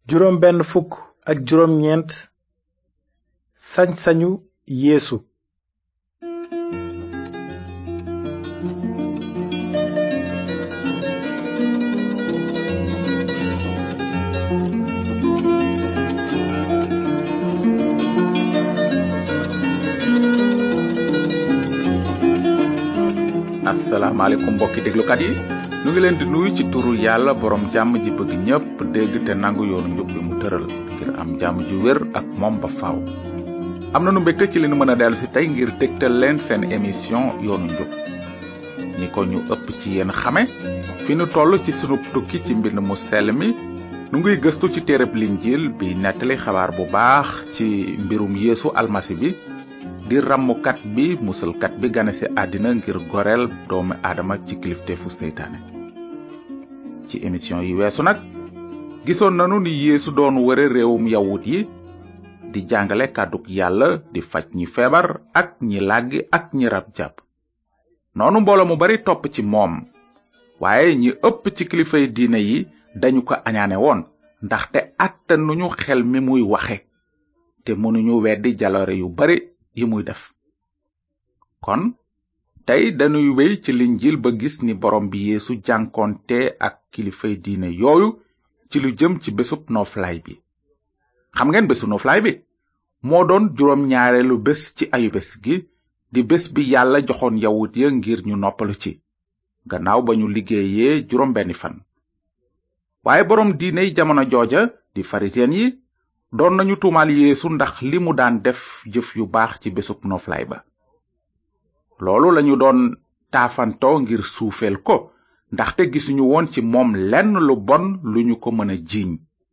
juróom benn fukk ak juróom ñeent sañ-sañu yeesu asalaamaaleykum mbokki déglukat yi nu ngi leen di nuyu ci turu yàlla borom jàmm ji bëgg ñépp dégg te nangu yoonu njub bi mu tëral ngir am jàmm ju wér ak moom ba faaw. am na nu mbégte ci li nu mën a dellu si tey ngir dégtal leen seen émission yoonu njub ni ko ñu ëpp ci yéen xame fi nu toll ci sunu tukki ci mbind mu sell mi nu ngiy gëstu ci téereb linjiil bi nettali xabaar bu baax ci mbirum yeesu almasi bi di rammukat bi musalkat bi gane ci àddina ngir goreel doomu aadama ci kilifteefu seytaane ci émission yi weesu nag gisoon nanu ni yeesu doon wëre réewum yawut yi di jàngale kàddug yàlla di faj ñi feebar ak ñi làggi ak ñi rab jàpp noonu mbooloo mu bari topp ci moom waaye ñi ëpp ci kilifay diine yi dañu ko añaane woon ndaxte àttanuñu xel mi muy waxe te mënuñu weddi jaloore yu bari yi muy def kon tey dañuy wéy ci linjil ba gis ni borom bi yeesu jànkoonte ak kilifay diine yooyu ci lu jëm ci bésub nooflaay bi xam ngeen bésu nooflaay bi moo doon juróom ñaareelu bés ci ayu bés gi di bés bi yàlla joxoon yawut ya ngir ñu noppalu ci gannaaw ba ñu liggéeyee juróom benni fan waaye boroom diiney jamono jooja di farisiyen yi doon nañu tuumaal yeesu ndax li mu daan def jëf yu baax ci bésub noflaay ba loolu lañu doon taafantoo ngir suufeel ko ndaxte gisuñu woon ci moom lenn lu bon lu ñu ko mën a jiiñ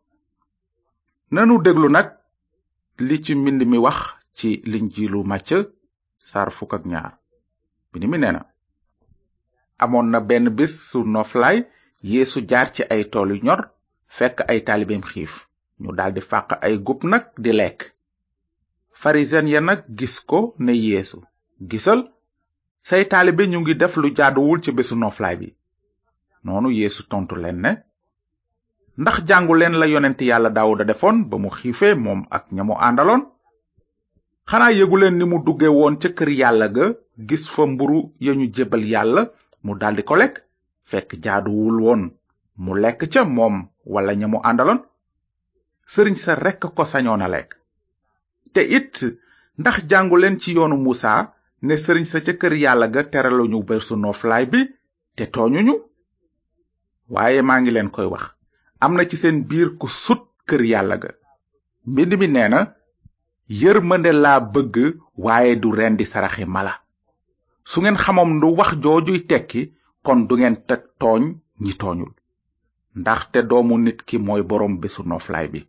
nanu déglu nag li ci mbind mi wax ci linjiilu màcc sar fukk ak ñaar mbind mi nee na amoon na benn bés su noflaay yeesu jaar ci ay tool yu ñor fekk ay taalibeem xiif ñu daldi fàq ay gub nag di lekk farisen ya nag gis ko ne yeesu gisal say taalibe ñu ngi def lu jaaduwul ci bésu noflaay bi noonu yeesu tontu leen ne ndax jàngu leen la yonent yàlla daawuda defoon ba mu xiifee moom ak ñamu àndaloon xanaa yëgu leen ni mu dugge woon ca kër yàlla ga gis fa mburu ya ñu jébal yàlla mu daldi ko lekk fekk jaaduwul woon mu lekk ca moom wala ñamu àndaloon sëriñ sa rekk ko sañoon a lekk te it ndax jàngu leen ci yoonu musa ne sëriñ sa ca kër yàlla ga teraluñu bésu noflaay bi te tooñuñu waaye maa ngi leen koy wax am na ci seen biir ku sut kër yàlla ga mbind mi nee na yërmande laa bëgg waaye du rendi saraxi mala su ngeen xamoon lu wax joojuy tekki kon du ngeen teg tooñ ñi tooñul ndaxte doomu nit ki mooy boroom bésu noflaay bi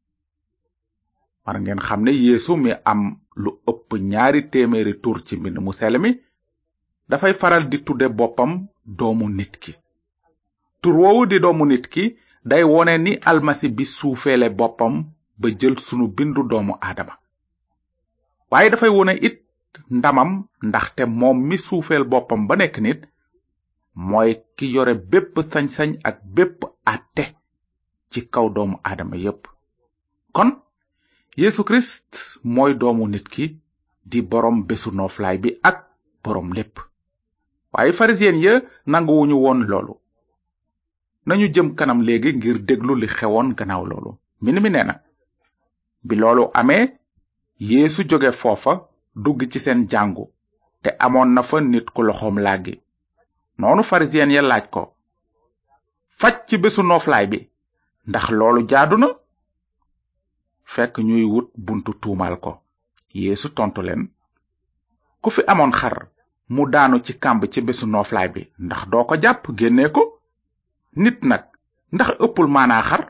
war ngeen xam ne yeesu mi am lu ëpp ñaari téeméeri tur ci mbind mu sell mi dafay faral di tudde boppam doomu nit ki tur woowu di doomu nit ki day wone ni almasi bi suufeele boppam ba jël sunu bindu doomu aadama waaye dafay wone it ndamam ndaxte moom mi suufeel boppam ba nekk nit mooy ki yore bépp sañ-sañ ak bépp àtte ci kaw doomu aadama yépp kon Yesu Kirist mooy doomu nit ki di boroom bésu nooflaay bi ak boroom lépp waaye farisiyen ya nanguwuñu woon loolu nañu jëm kanam léegi ngir déglu li xewoon gannaaw loolu mbind mi nee na bi loolu amee Yeesu jóge foofa dugg ci seen jàngu te amoon na fa nit ku loxoom làggi noonu farisiyen ya laaj ko faj ci bésu nooflaay bi ndax loolu jaadu na fekk ñuy wut buntu tuumal ko yeesu tontu leen ku fi amoon xar mu daanu ci kàmb ci bésu nooflaay bi ndax doo ko jàpp génnee ko nit nag ndax ëppul maanaa xar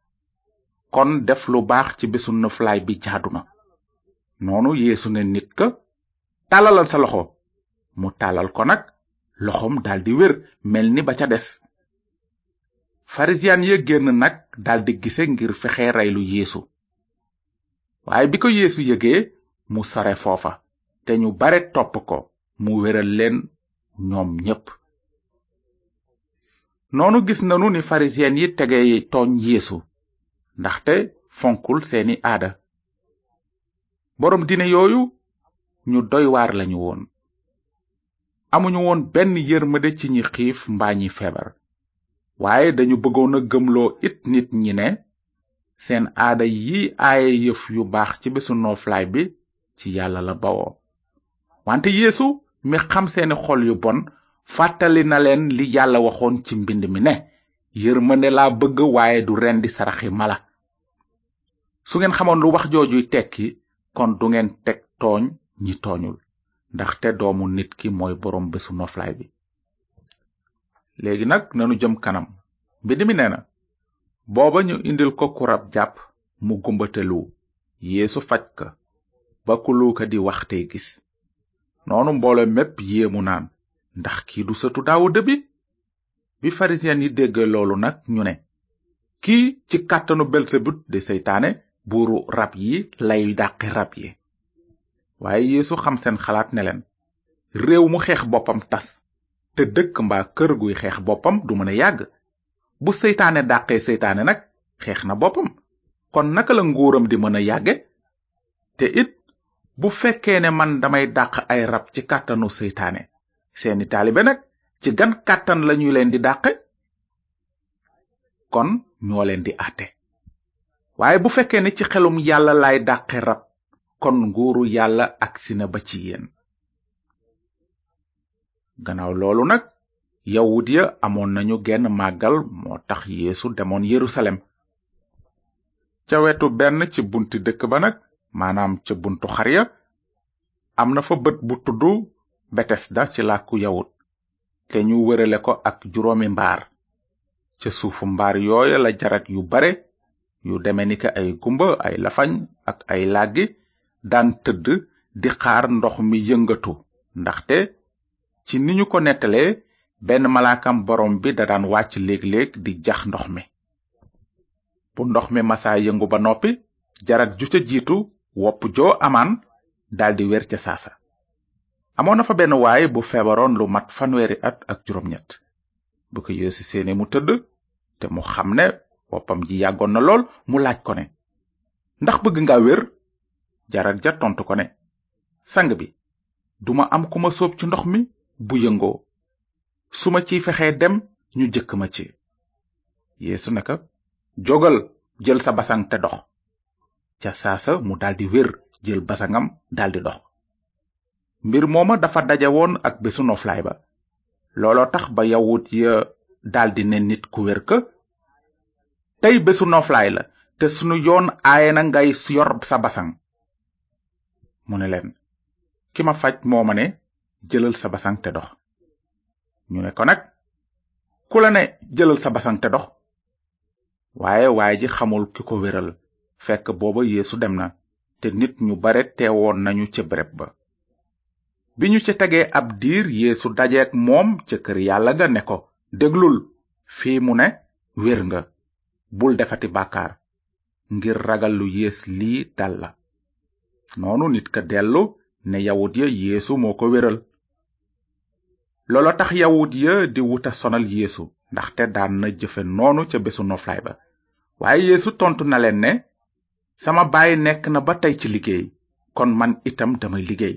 kon def lu baax ci bésu nooflaay bi jaadu na noonu yeesu ne nit ka tàllalal sa loxo mu tàllal ko nag loxoom daldi wér mel ni ba ca des farisiyen ya génn nag daldi gise ngir fexe reylu yeesu waaye bi ko yeesu yëgee mu sore foofa te ñu bare topp ko mu wéral leen ñoom ñépp noonu gis nanu ni farisiyen yi tege tooñ yeesu ndaxte fonkul seeni aada boroom diine yooyu ñu doy waar lañu woon amuñu woon benn yërmande ci ñi xiif mbaa ñi feebar waaye dañu bëggoon a gëmloo it nit ñi ne seen aada yi aaye yëf yu baax ci bésu nooflaay bi ci yàlla la bawoo wante yeesu mi xam seeni xol yu bon fàttali na leen li yàlla waxoon ci mbind mi ne yërmande laa bëgg waaye du rendi saraxi mala su ngeen xamoon lu wax joojuy tekki kon du ngeen teg tooñ ñi tooñul ndaxte doomu nit ki mooy boroom bésu noflaay bi léegi nag nanu jëm kanam mbind mi nee na booba ñu indil ko ku rab jàpp mu gumbatelu yeesu faj ka ba ku luuka di wax tey gis noonu mboolo mépp yéemu naan ndax kii du sëtu daawuda bi bi farisiyen yi dégg loolu nag ñu ne kii ci kàttanu belsebut di seytaane buuru rab yi lay dàqi rab yi waaye yeesu xam seen xalaat ne leen réew mu xeex boppam tas te dëkk mbaa kër guy xeex boppam du mën a yàgg bu seytaane dàqee seytaane nag xeex na boppam kon naka la nguuram di mën a yàgge te it bu fekkee ne man damay dàq ay rab ci kàttanu seytaane seeni taalibe nag ci gan kàttan lañu leen di dàqe kon ñoo leen di àtte waaye bu fekkee ne ci xelum yàlla lay dàqe rab kon nguuru yàlla agsi na ba ci yéen gannaaw loolu nag yawut ya amoon nañu genn màggal moo tax yeesu demoon yerusalem ca wetu benn ci bunti dëkk ba nag maanaam ca buntu xar ya am na fa bët bu tudd betesda ci làkku yawut te ñu wërale ko ak juróomi mbaar ca suufu mbaar yooya la jarat yu bare yu deme ni ka ay gumba ay lafañ ak ay làggi daan tëdd di xaar ndox mi yëngatu ndaxte ci ni ñu ko nettalee benn malaakam borom bi da daan wàcc léeg-léeg di jax ndox mi bu ndox mi masaa yëngu ba noppi jarat ju ca jiitu wopp joo amaan daldi wer ca saasa amoon na fa benn waay bu feebaroon lu mat fanweeri at ak juróom-ñett bu ko yeesu seene mu tëdd te mu xam ne woppam ji yàggoon na lool mu laaj ko ne ndax bëgg nga wér jarat ja tontu ko ne sang bi duma am ku ma sóob ci ndox mi bu yëngoo su ma ciy fexee dem ñu jëkk ma ci yeesu ne ko jógal jël sa basang te dox ca saasa mu daldi wér jël basangam daldi dox mbir mooma dafa daje woon ak bésu noflaay ba looloo tax ba yawut ya daldi ne nit ku wér ka tey bésu noflaay la te sunu yoon aaye na ngay yor sa basang mu ne leen ki ma faj moo ma ne jëlal sa basang te dox ñu ne ko nag ku la ne jëlal sa basang te dox waaye waaye ji xamul ki ko wéral fekk booba yeesu dem na te nit ñu bare teewoon nañu ca béréb ba bi ñu ca tegee ab diir yeesu dajeek moom ca kër yàlla ga ne ko déglul fii mu ne wér nga bul defati bàkkaar ngir ragal lu yées lii dal la noonu nit ka dellu ne yawut ya yeesu moo ko wéral loolo tax yawut ya di wuta sonal yeesu ndaxte daan na jëfe noonu ca bésu noflaay ba waaye yeesu tontu na leen ne sama baay nekk na ba tey ci liggéey kon man itam damay liggéey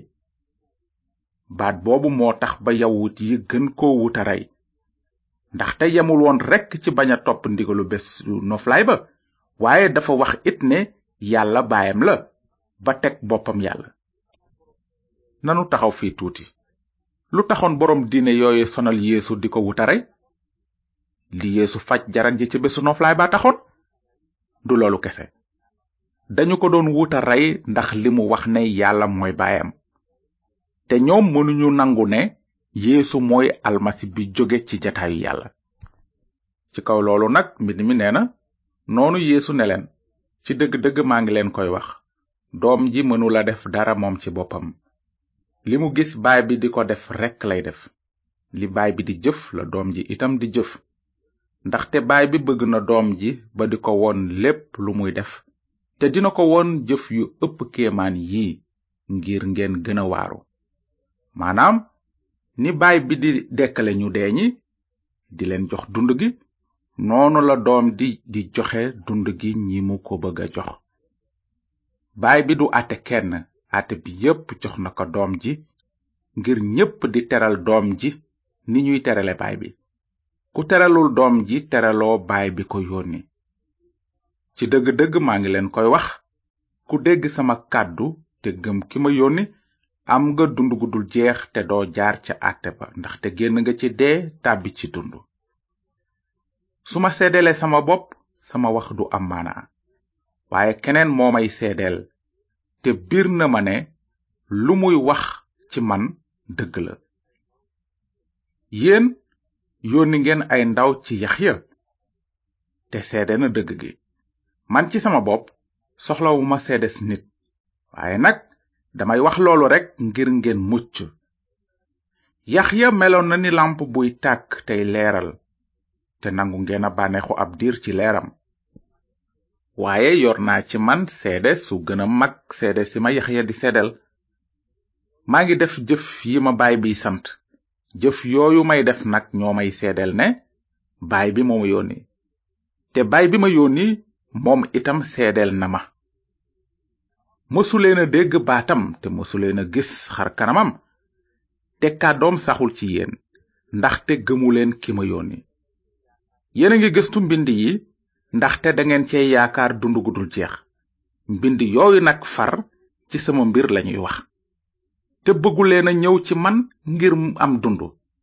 baat boobu moo tax ba yawut yi gën koo wuta rey ndaxte yemul woon rekk ci bañ a topp ndigalu bésu noflaay ba waaye dafa wax it ne yàlla baayam la ba teg boppam yàlla nanu taxaw fii tuuti lu taxoon boroom diine yooyu sonal yeesu di ko wuta rey li yeesu faj jarat ji ci bésu noflaay ba taxoon du loolu kese dañu ko doon wuta rey ndax li mu wax ne yàlla mooy baayam te ñoom mënuñu nangu ne yeesu mooy almasi bi jóge ci jataayu yàlla ci kaw loolu nag mbind mi nee na noonu yeesu ne leen ci dëgg-dëgg maa ngi leen koy wax doom ji mënula def dara moom ci boppam li mu gis baay bi di ko def rekk lay def li baay bi di jëf la doom ji itam di jëf ndaxte baay bi bëgg na doom ji ba di ko won lépp lu muy def te dina ko won jëf yu ëpp kéemaan yii ngir ngeen gën a waaru maanaam ni baay bi di dekkale ñu dee ñi di leen jox dund gi noonu la doom di di joxe dund gi ñi mu ko bëgg a jox baay bi du àtte kenn àtte bi yépp jox na ko doom ji ngir ñépp di teral doom ji ni ñuy terale baay bi ku teralul doom ji teraloo baay bi ko yónni ci dëgg-dëgg maa ngi leen koy wax ku dégg sama kàddu te gëm ki ma yónni am nga dund gu dul jeex te doo jaar ca àtte ba ndaxte génn nga ci dee tàbbi ci dund su ma seedelee sama bopp sama wax du am maanaa waaye keneen moo may seedeel te biir na ma ne lu muy wax ci man dëgg la yéen yónni ngeen ay ndaw ci Yaxya te seede na dëgg gi man ci sama bopp soxlawuma seedes nit waaye nag damay wax loolu rekk ngir ngeen mucc Yaxya meloon na ni lamp buy tàkk tey leeral te nangu ngeen a bànneexu ab diir ci leeram waaye yor naa ci man seede su gën a mag seede si ma Yaxya di seedel maa ngi def jëf yi ma baay bi sant jëf yooyu may def nag ñoo may seedel ne baay bi moo ma yónni te baay bi ma yónni moom itam seedel na ma mësuleen a dégg baatam te mësuleen a gis xar kanamam te kàddoom saxul ci yéen ndaxte gëmuleen ki ma yónni yéen a ngi gëstu mbind yi ndaxte dangeen cee yaakaar dund gu dul jeex mbind yooyu nag far ci sama mbir lañuy wax te bëgguleen a ñëw ci man ngir am dund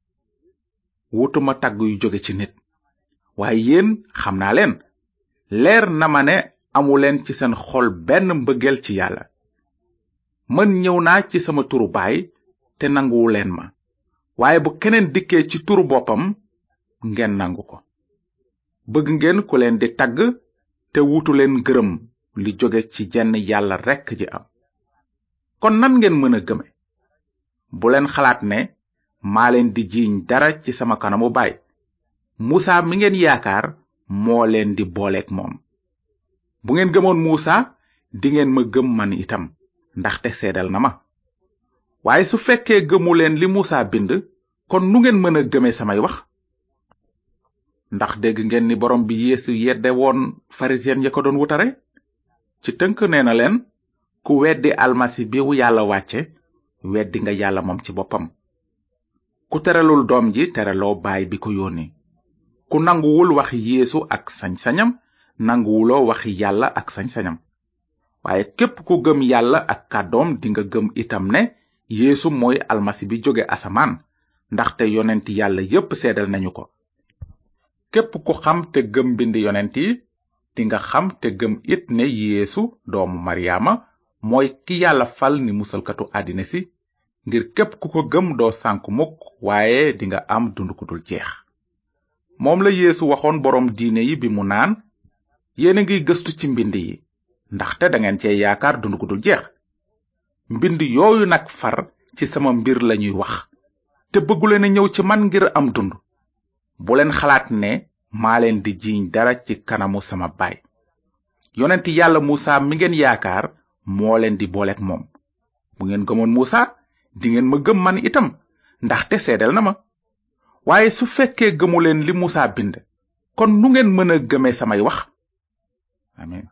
wutuma tàgg yu jóge ci nit waaye yéen xam naa leen leer na ma ne amuleen ci seen xol benn mbëggeel ci yàlla man ñëw naa ci sama turu baay te nanguwu leen ma waaye bu keneen dikkee ci turu boppam ngeen nangu ko bëgg ngeen ku leen di tagg te wutu leen gërëm li jóge ci jenn yàlla rekk ji am kon nan ngeen mën a gëme bu leen xalaat ne maa leen di jiiñ dara ci sama kanamu baay muusa mi ngeen yaakaar moo leen di booleek moom bu ngeen gëmoon muusa dingeen ma gëm man itam ndaxte seedal na ma waaye su fekkee gëmu leen li muusa bind kon nu ngeen mën a gëme samay wax ndax dégg ngeen ni borom bi yeesu yedde woon farisiyen ya ko doon wutare ci tënk nee na leen ku weddi almasi bi wu yàlla wàcce weddi nga yàlla moom ci boppam ku teralul doom ji teraloo baay bi ko yónni ku nanguwul waxi yeesu ak sañ-sañam nanguwuloo waxi yàlla ak sañ-sañam waaye képp ku gëm yàlla ak kàddoom dinga gëm itam ne yeesu mooy almasi bi jóge asamaan ndaxte yonent yàlla yépp seedal nañu ko képp ku xam te gëm mbind yonent yi dinga xam te gëm it ne yeesu doomu maryaama mooy ki yàlla fal ni musalkatu àddina si ngir képp ku ko gëm doo sànku mukk waaye dinga am dund ku dul jeex moom la yeesu waxoon boroom diine yi bi mu naan yéen a ngi gëstu ci mbind yi ndaxte dangeen cee yaakaar dund gu dul jeex mbind yooyu nag far ci sama mbir lañuy wax te bëgguleen a ñëw ci man ngir am dund bu leen xalaat ne maa leen di jiiñ dara ci kanamu sama baay yonent yàlla muusa mi ngeen yaakaar moo leen di booleek moom bu ngeen gëmoon muusa dingeen ma gëm man itam ndaxte seedeel na ma waaye su fekkee gëmuleen li muusa bind kon nu ngeen mën a gëme samay wax amin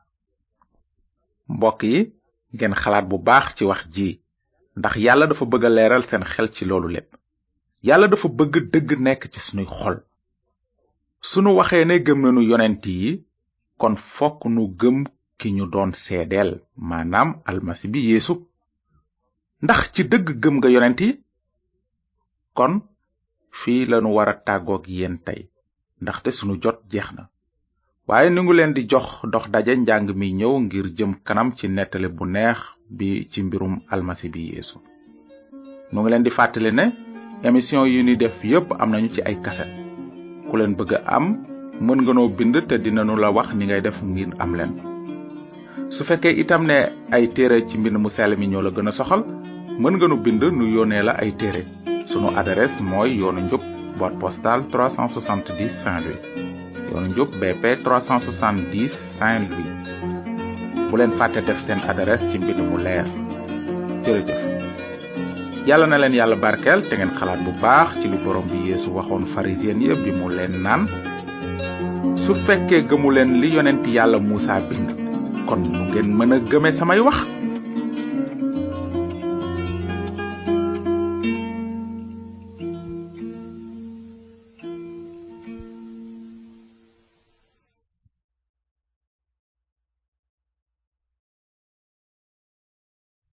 mbokk yi ngeen xalaat bu baax ci wax ji ndax yàlla dafa bëgg a leeral seen xel ci loolu lépp yàlla dafa bëgg dëgg nekk ci sunuy xol sunu waxee ne gëm nanu yonent yi kon fokk nu gëm ki ñu doon seedeel maanaam almasi bi yeesu ndax ci dëgg gëm nga yonent yi kon fii lanu wara tàggoog yéen tey ndaxte sunu jot jeex na waaye nu ngi leen di jox dox daje njàng mi ñëw ngir jëm kanam ci nettali bu neex bi ci mbirum almasi bi yeesu nu ngi leen di fàttali ne émission yi ni def yépp am nañu ci ay kaset ku leen bëgg a am mën nga noo bind te dinanu la wax ni ngay def ngir am leen su fekkee itam ne ay téere ci mbind mu sell mi ñoo la gën a soxal mën nga nu bind nu yónnee la ay téere sunu adresse mooy yoonu njub boîte postale 370 Saint-Louis yoonu njub BP 370 Saint-Louis bu leen fàtte def seen adresse ci mbind mu leer jërëjëf yàlla na leen yàlla barkeel te ngeen xalaat bu baax ci li borom bi yeesu waxoon pharisien ya bi mu leen naan su fekkee gëmuleen li yonent yàlla muusa bind kon nu ngeen mën a gëme samay wax